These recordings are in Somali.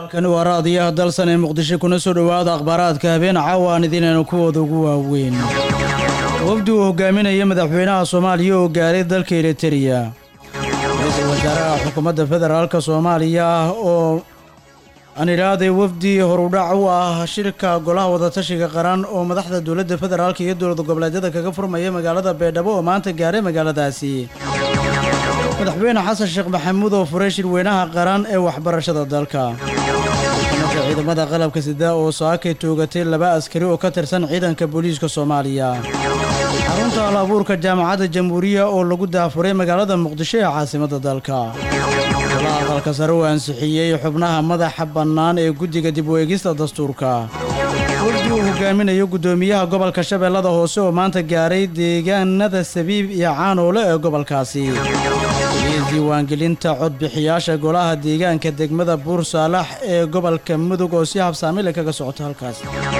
halkani waa raadiyaha dalsan ee muqdisho kuna soo dhowaada akhbaaraadka habeen caawa aan idinaynu kuwooda ugu waaweyn wafdi uu hogaaminaya madaxweynaha soomaaliya oo gaaray dalka eritereya ra-iisul wasaaraha xukuumadda federaalka soomaaliya oo aan idhaahday wafdi horudhac u ah shirka golaha wadatashiga qaran oo madaxda dowladda federaalka iyo dowlad goboleedyada kaga furmaya magaalada baydhabo oo maanta gaaray magaaladaasi madaxweyne xasan sheekh maxamuud oo furay shirweynaha qaran ee waxbarashada dalka xukuumadda ciidamada qalabka sida oo saakay toogatay laba askari oo ka tirsan ciidanka booliiska soomaaliya xarunta hal abuurka jaamacadda jamhuuriya oo lagu daafuray magaalada muqdisho ee caasimadda dalka golaha aqalka sare uu ansixiyey xubnaha madaxa bannaan ee guddiga dib u eegista dastuurka wafdi uu hogaaminayo guddoomiyaha gobolka shabeellada hoose oo maanta gaaray deegaanada sabiib iyo caanoole ee gobolkaasi iyo diiwaangelinta codbixiyaasha golaha deegaanka degmada buur saalax ee gobolka mudug oo si habsaamile kaga socota halkaas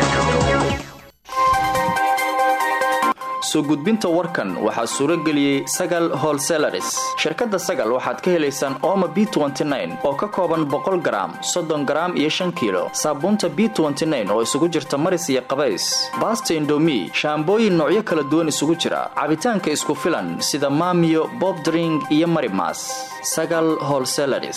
soo gudbinta warkan waxaa suuro geliyey sagal holselaris shirkadda sagal waxaad ka helaysaan ooma b oo ka kooban boqol garaam soddon garaam iyo shan kiilo saabuunta b oo isugu jirta maris iyo qabays baasta indomi shaambooyin noocyo kala duwan isugu jira cabitaanka isku filan sida maamiyo bobdring iyo marimas sagal holselaris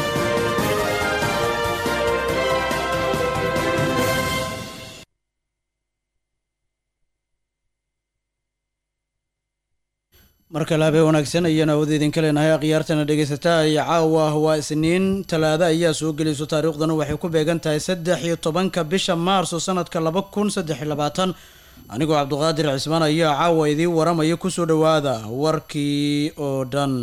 mar kale habeen wanaagsan ayaan awood idinka leenahay akhyaartana dhegaysataa iyo caawa waa isniin talaado ayaa soo gelayso taariikhdana waxay ku beegan tahay saddex iyo tobanka bisha maarso sanadka laba kun saddex iyo labaatan anigoo cabduqaadir cismaan ayaa caawa idiin waramaya kusoo dhowaada warkii oo dhan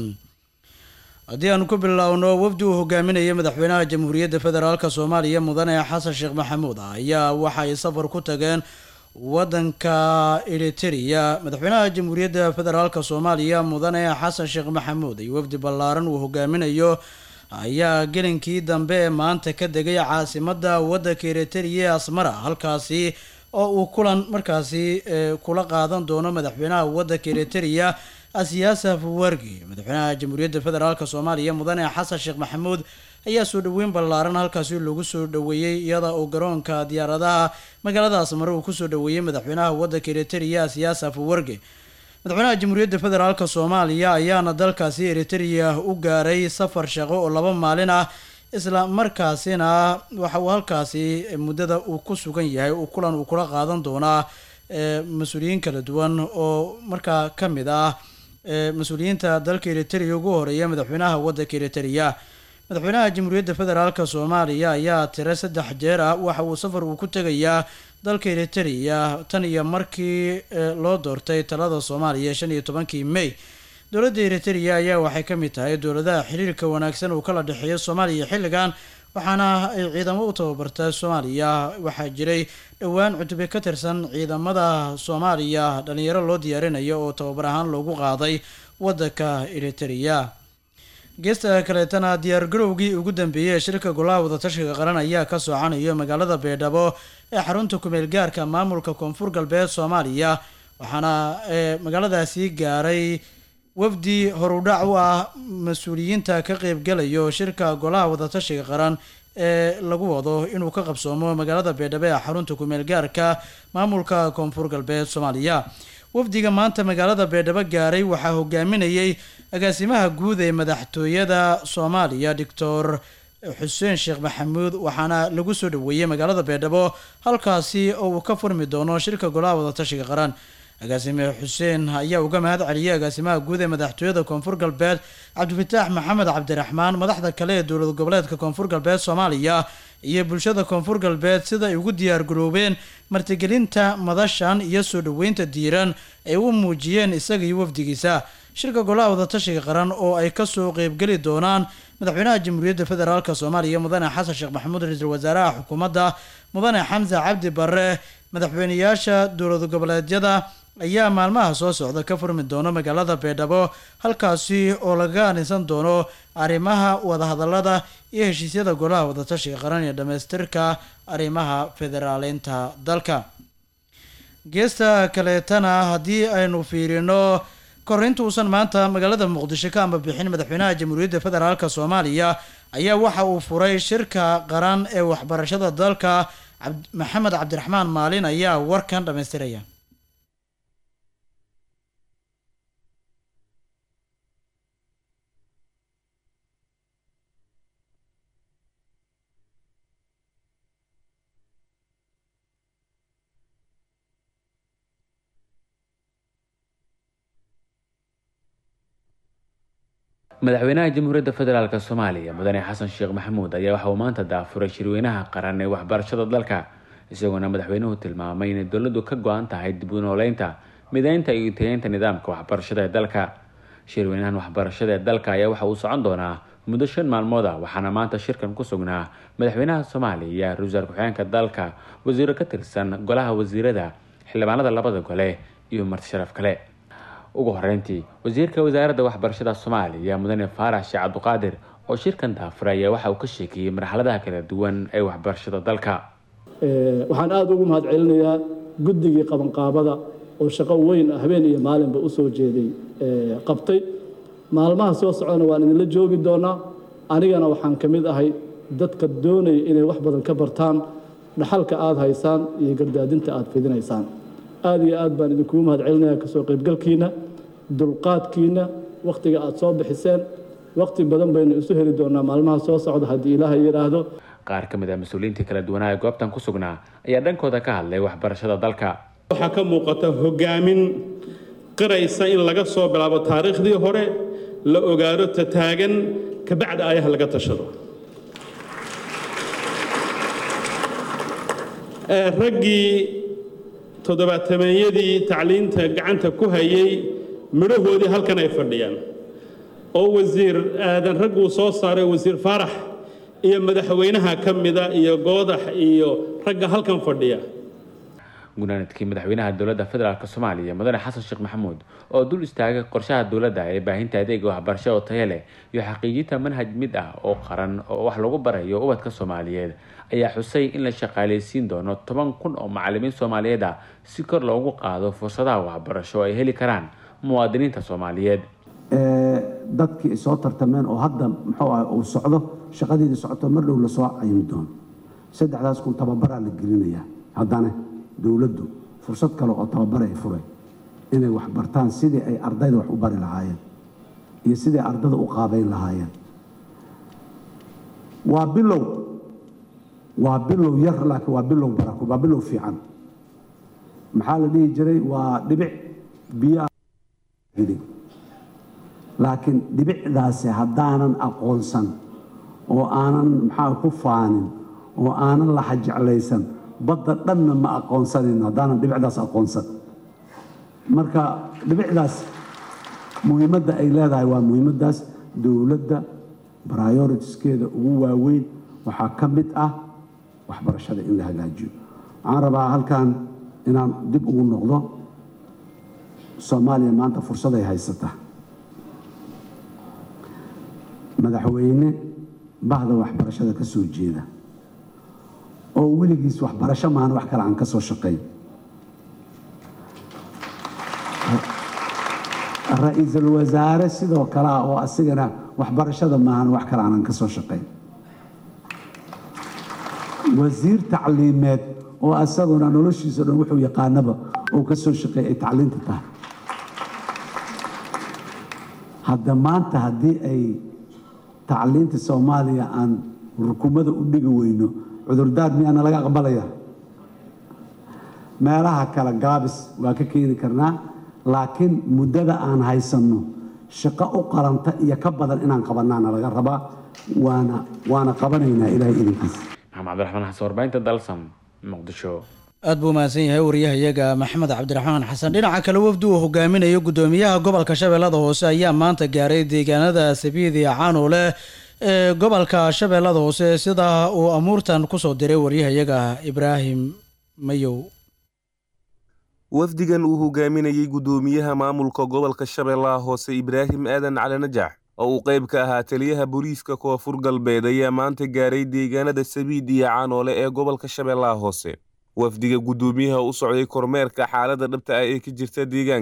haddii aanu ku biloawno wafdi uu hogaaminaya madaxweynaha jamhuuriyadda federaalk soomaaliya mudane xasan sheekh maxamuud ayaa waxa ay safar ku tageen wadanka eritereya madaxweynaha jamhuuriyadda federaalk soomaaliya mudane xasan sheekh maxamuud iyo wafdi ballaaran uu hogaaminayo ayaa gelinkii dambe ee maanta ka degay caasimadda wadanka eritereya ee asmara halkaasi oo uu kulan markaasi kula qaadan doono madaxweynaha wadanka eritereya asiyaasa fuwargi madaxweynaha jamhuuriyadda federaalk soomaaliya mudane xasan sheekh maxamuud ayaa soo dhoweyn ballaaran halkaasi lagu soo dhoweeyey iyada oo garoonka diyaaradaha magaalada asmare uu kusoo dhoweeyey madaxweynaha wadanka eritereya siyaasa fuwarge madaxweynaha jamhuuriyadda federaalk soomaaliya ayaana dalkaasi eritereya u gaaray safar shaqo oo laba maalin ah isla markaasina waxa uu halkaasi muddada uu ku sugan yahay uu kulan uu kula qaadan doonaa mas-uuliyiin kala duwan oo markaa ka mid ah mas-uuliyiinta dalka eritereya ugu horeeya madaxweynaha wadanka eritereya madaxweynaha jamhuuriyadda federaalk soomaaliya ayaa tiro saddex jeer ah waxa uu safar uu ku tegayaa dalka eritereya tan iyo markii loo doortay talada soomaaliya shan iyo tobankii may dowladda eritereya ayaa waxay ka mid tahay dowladaha xiriirka wanaagsan uu kala dhexeeyo soomaaliya xilligan waxaana ay ciidamo u tababarta soomaaliya waxaa jiray dhowaan cutube ka tirsan ciidamada soomaaliya dhalinyaro loo diyaarinayo oo tababar ahaan loogu qaaday wadanka eritereya geesta kaleetana diyaargarowgii ugu dambeeyey ee shirka golaha wadatashiga qaran ayaa ka soocanayo magaalada baydhabo ee xarunta kumeel gaarka maamulka koonfur galbeed soomaaliya waxaana magaaladaasi gaaray wafdi horudhac u ah mas-uuliyiinta ka qeybgalayo shirka golaha wadatashiga qaran ee lagu wado inuu ka qabsoomo magaalada baydhabo ee xarunta kumeel gaarka maamulka koonfur galbeed soomaaliya wafdiga maanta magaalada baydhabo gaaray waxaa hogaaminayay agaasimaha guud ee madaxtooyada soomaaliya doctor xuseen sheekh maxamuud waxaana lagu soo dhoweeyey magaalada baydhabo halkaasi oo uu ka furmi doono shirka golaha wadatashiga qaran agaasime xuseen ayaa uga mahad celiyay agaasimaha guud ee madaxtooyada koonfur galbeed cabdifataax maxamed cabdiraxmaan madaxda kale ee dowlad goboleedka koonfur galbeed soomaaliya iyo bulshada koonfur galbeed sida ay ugu diyaargaroobeen martigelinta madashan iyo soo dhoweynta diiran ay u muujiyeen isaga iyo wafdigiisa shirka golaha wadatashiga qaran oo ay kasoo qeybgeli doonaan madaxweynaha jamhuuriyadda federaalk soomaaliya mudane xasan sheekh maxamuud ra-iisul wasaaraha xukuumadda mudane xamse cabdi barre madaxweyneyaasha dowlad goboleedyada ayaa maalmaha soo socda ka furmi doono magaalada baydhabo halkaasi oo laga anisan doono arrimaha wadahadalada iyo heshiisyada golaha wadatashiga qaran ee dhamaystirka arrimaha federaaleynta dalka geesta kaleetana haddii aynu fiirino korinta uusan maanta magaalada muqdisho ka amba bixin madaxweynaha jamhuuriyadda federaalk soomaaliya ayaa waxa uu furay shirka qaran ee waxbarashada dalka maxamed cabdiraxmaan maalin ayaa warkan dhammaystiraya madaxweynaha jamhuuriyadda federaalk soomaaliya mudane xasan sheekh maxamuud ayaa waxa uu maanta daafuray shirweynaha qaran ee waxbarashada dalka isagoona madaxweynuhu tilmaamay inay dowladdu ka go-an tahay dib u nooleynta mideynta iyo tayeynta nidaamka waxbarashada ee dalka shirweynahan waxbarashada ee dalka ayaa waxa uu socon doonaa muddo shan maalmood ah waxaana maanta shirkan ku sugnaa madaxweynaha soomaaliya ra-iisul wasaar ku-xigeenka dalka wasiiro ka tirsan golaha wasiirada xildhibaanada labada gole iyo marti sharaf kale ugu horeyntii wasiirka wasaaradda waxbarashada soomaaliya mudane faarax sheekh cabduqaadir oo shirkan daafuray ayaa waxa uu ka sheekeeyey marxaladaha kala duwan ee waxbarashada dalka waxaan aada ugu mahad celinayaa guddigii qabanqaabada oo shaqo weyn habeen iyo maalinba usoo jeeday qabtay maalmaha soo socdana waan idinla joogi doonaa anigana waxaan ka mid ahay dadka doonaya inay wax badan ka bartaan dhaxalka aada haysaan iyo gardaadinta aada fidinaysaan aada iyo aad baan idinkugu mahad celinayaa kasoo qaybgalkiina dulqaadkiina wakhtiga aada soo bixiseen wakhti badan baynu isu heli doonaa maalmaha soo socda haddii ilaahay yidhaahdo qaar ka mid ah mas-uuliyiintii kala duwanaa ee goobtan ku sugnaa ayaa dhankooda ka hadlay waxbarashada dalka waxaa ka muuqata hogaamin qiraysa in laga soo bilaabo taariikhdii hore la ogaado tataagan kabacda ayaha laga tashado raggii toddobaatameeyadii tacliinta gacanta ku hayay midhahoodii halkan ay fadhiyaan oo wasiir aadan ragguu soo saaray wasiir faarax iyo madaxweynaha ka mida iyo goodax iyo ragga halkan fadhiya gunaanadkii madaxweynaha dowladda federaalk soomaaliya mudane xasan sheekh maxamuud oo dul istaagay qorshaha dowladda ee baahinta adeega waxbarasho oo tayo leh iyo xaqiijinta manhaj mid ah oo qaran oo wax lagu barayo ubadka soomaaliyeed ayaa xusay in la shaqaaleysiin doono toban kun oo macalimiin soomaaliyeed ah si kor loogu qaado fursadaha waxbarasho ay heli karaan muwaadiniinta soomaaliyeed dadkii ay soo tartameen oo hadda muxuu ah uu socdo shaqadeedii socoto mar dhow lasoo caymi doono saddexdaas kun tababaraa la gelinayaa haddana dowladdu fursad kale oo tababar ay furay inay wax bartaan sidii ay ardayda wax u bari lahaayeen iyo sidii ardada u qaabayn lahaayeen waa bilow waa bilow yar laakiin waa bilow barako waa bilow fiican maxaa la dhihi jiray waa dhibic biyaa laakiin dhibicdaasi haddaanan aqoonsan oo aanan maxaa ku faanin oo aanan laxa jeclaysan badda dhanna ma aqoonsanin haddaanan dhibicdaas aqoonsan marka dhibicdaas muhiimadda ay leedahay waa muhiimaddaas dowladda brioriteskeeda ugu waaweyn waxaa ka mid ah waxbarashada in la hagaajiyo waxaan rabaa halkan inaan dib ugu noqdo soomaaliya maanta fursaday haysata madaxweyne bahda waxbarashada ka soo jeeda oo weligiis waxbarasho maana wax kale aan ka soo shaqayn ra-iisul wasaare sidoo kale ah oo asigana waxbarashada maahan wax kale aanan ka soo shaqayn wasiir tacliimeed oo asaguna noloshiisa dhan wuxuu yaqaanaba oo ka soo shaqeeyay ay tacliinta tahay hadda maanta haddii ay tacliinta soomaaliya aan rukumada u dhigi weyno cudurdaar miyaana laga aqbalaya meelaha kale gaabis waa ka keeni karnaa laakiin muddada aan haysanno shaqo u qaranta iyo ka badan inaan qabanaana laga rabaa waana waana qabanaynaa ilaahay idinkiisa maxamed cabdiraxmaan xasan warbaahinta dalsam muqdisho aad buu mahadsan yahay wariyahayaga maxamed cabdiraxmaan xasan dhinaca kale wafdi uu hogaaminayo gudoomiyaha gobolka shabeellada hoose ayaa maanta gaaray deegaanada sabiidi caanule ee gobolka shabeellada hoose sida uu amuurtan kusoo diray waryahayaga ibraahim mayow wafdigan uu hogaaminayey guddoomiyaha maamulka gobolka shabeellaha hoose ibraahim aadan cali najax oo uu qayb ka ahaa taliyaha booliiska koonfur galbeed ayaa maanta gaaray deegaanada sabiid iyo caanoole ee gobolka shabeellaha hoose wafdiga guddoomiyaha u socday kormeerka xaaladda dhabta ah ee ka jirta deegaanka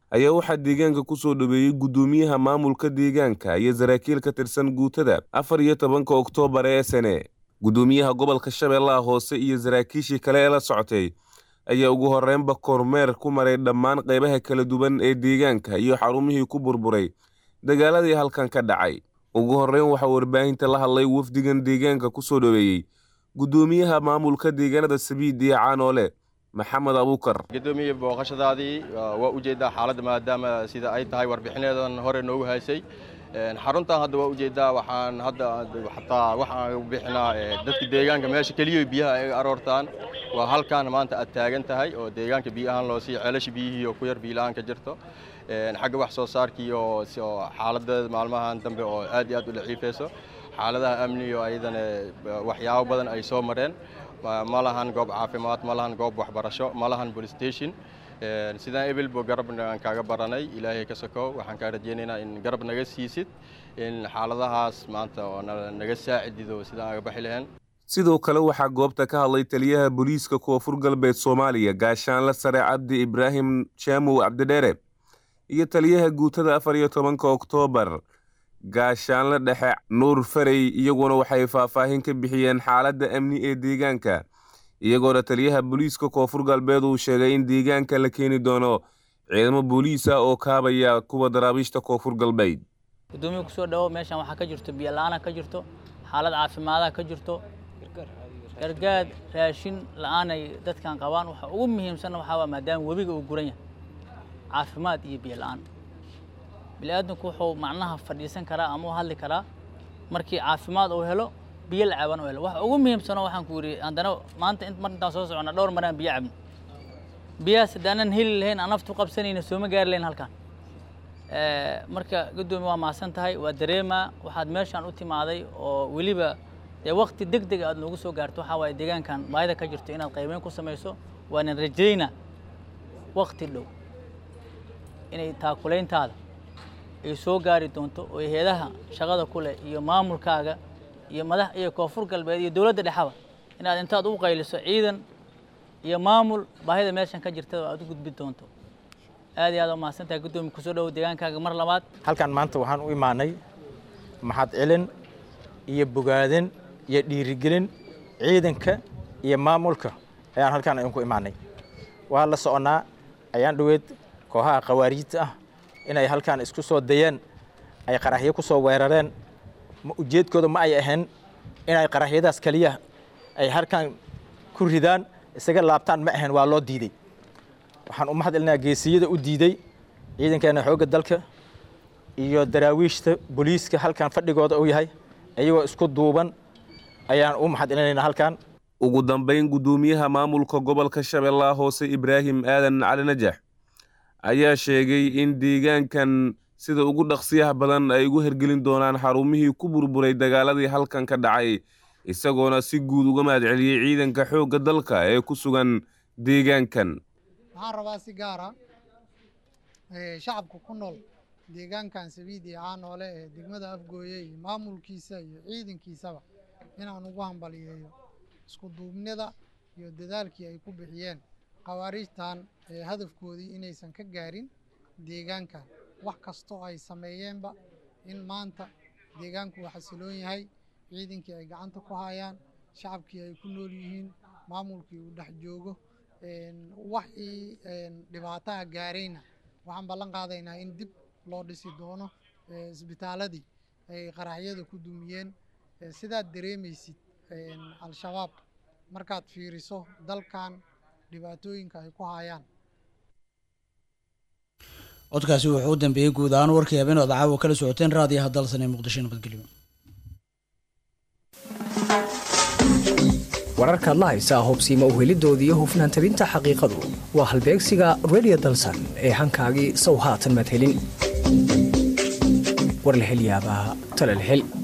ayaa waxaa deegaanka ku soo dhaweeyey guddoomiyaha maamulka deegaanka iyo saraakiil ka tirsan guutada afar iyo tobanka oktoobar ee sane guddoomiyaha gobolka shabeellaha hoose iyo saraakiishii kale ee la socotay ayaa ugu horreynba kormeer ku maray dhammaan qaybaha kala duwan ee deegaanka iyo xarumihii ku burburay dagaaladii halkan ka dhacay ugu horreyn waxaa warbaahinta la hadlay wafdigan deegaanka ku soo dhoweeyey guddoomiyaha maamulka deegaanada sabiid iyo caanoole maxamed abuukar gudoomiye booqashadaadii waa ujeedaa xaaladda maadaama sida ay tahay warbixinadan hore noogu haysay xaruntan hadda waa ujeedaa waxaan hadda xataa waxaan bixinaa dadka deegaanka meesha keliya biyaha ay aroortaan waa halkaan maanta aad taagan tahay oo deegaanka biyo ahaan loo siiya ceelasha biyihii oo ku yar biilaan ka jirto xagga wax soo saarkii oo xaaladeeda maalmahan dambe oo aad iyo aad u daciifayso xaaladaha amni oo ayadana waxyaabo badan ay soo mareen ma lahan goob caafimaad ma lahan goob waxbarasho ma lahan police station sidaan ebelbo garabna aan kaaga baranay ilaahay ka sokow waxaan kaa rajaynaynaa in garab naga siisid in xaaladahaas maanta oo naga saacidido sidaan aga baxi lahayn sidoo kale waxaa goobta ka hadlay taliyaha booliiska koonfur galbeed soomaaliya gaashaanle sare cabdi ibraahim jaamow cabdidheere iyo taliyaha guutada afar iyo tobanka oktoobar gaashaanle dhexe nuur farey iyaguna waxay faahfaahin ka bixiyeen xaaladda amni ee deegaanka iyagoona taliyaha booliiska koonfur galbeed uu sheegay in deegaanka la keeni doono ciidamo booliis ah oo kaabaya kuwa daraabiishta koonfur galbeed gudoomiya kusoo dhawo meeshan waxaa ka jirto biyo la-aana ka jirto xaalad caafimaadaha ka jirto gargaad raashin la-aanay dadkan qabaan waxa ugu muhiimsanna waxaa waa maadaama webiga uu guran yahay caafimaad iyo biyo la-aan bini'aadamku wuxuu macnaha fadhiisan karaa ama u hadli karaa markii caafimaad uu helo biyo la caban u helo waxa ugu muhiimsano waxaan ku yidhi haddana maanta mar intaan soo socona dhowr maraan biyo cabno biyahaas haddaanan heli lahayn aan naftu qabsanayna sooma gaari lahayn halkan marka guddoomi waa mahadsan tahay waa dareemaa waxaad meeshaan u timaaday oo weliba dee waqti deg deg aad noogu soo gaarto waxaa waaye deegaankan baahida ka jirto inaad qaybeyn ku samayso waanan rajaynaa waqti dhow inay taakulayntaada ay soo gaari doonto oo heedaha shaqada ku leh iyo maamulkaaga iyo madax iyo koonfur galbeed iyo dowladda dhexaba inaad intaad u qayliso ciidan iyo maamul baahida meeshan ka jirta aad u gudbi doonto aad iyo aad u mahadsan tahay guddoomiya kusoo dhowo deegaankaaga mar labaad halkan maanta waxaan u imaanay maxad celin iyo bogaadin iyo dhiirigelin ciidanka iyo maamulka ayaan halkaan idinku imaanay waa la soconnaa ayaan dhoweed kooxaha khawaariijta ah inay halkaan isku soo dayeen ay qaraxyo ku soo weerareen ujeedkooda ma ay ahayn inay qaraxyadaas keliya ay halkaan ku ridaan isaga laabtaan ma ahayn waa loo diiday waxaan u mahad celinaa geesiyada u diiday ciidankeena xoogga dalka iyo daraawiishta booliiska halkan fadhigooda uu yahay iyagoo isku duuban ayaan u mahad celinaynaa halkan ugu dambayn guddoomiyaha maamulka gobolka shabeellaha hoose ibraahim aadan cali najax ayaa sheegay in deegaankan sida ugu dhaqsiyaha badan ay ugu hergelin doonaan xarumihii ku burburay dagaaladii halkan ka dhacay isagoona si guud uga mahad celiyey ciidanka xoogga dalka ee ku sugan deegaankan waxaan rabaa si gaara shacabka ku nool deegaankan sabiid iyo caanoole ee degmada afgooye iyo maamulkiisa iyo ciidankiisaba inaan ugu hambaliyeeyo isku duubnida iyo dadaalkii ay ku bixiyeen khawaariijtan hadafkoodii inaysan ka gaarin deegaankan wax kastoo ay sameeyeenba in maanta deegaanku uu xasiloon yahay ciidankii ay gacanta ku hayaan shacabkii ay ku nool yihiin maamulkii uu dhex joogo waxii dhibaataha gaarayna waxaan ballan qaadaynaa in dib loo dhisi doono isbitaaladii ay qaraxyada ku dumiyeen sidaad dareemaysid al-shabaab markaad fiiriso dalkan dhibaatooyinka ay ku hayaan codkaasi wuxuu u dambeeyey guud ahaan warkii habeen ood caawa kala socoteen raadiyaha dalsan ee muqdisho nabadgelyo wararkaad la haysaa hobsiima u helidoodii iyo hufnaan tabinta xaqiiqadu waa halbeegsiga redio dalsan ee hankaagii sow haatan madhelin war la hel yaabaa tala la hel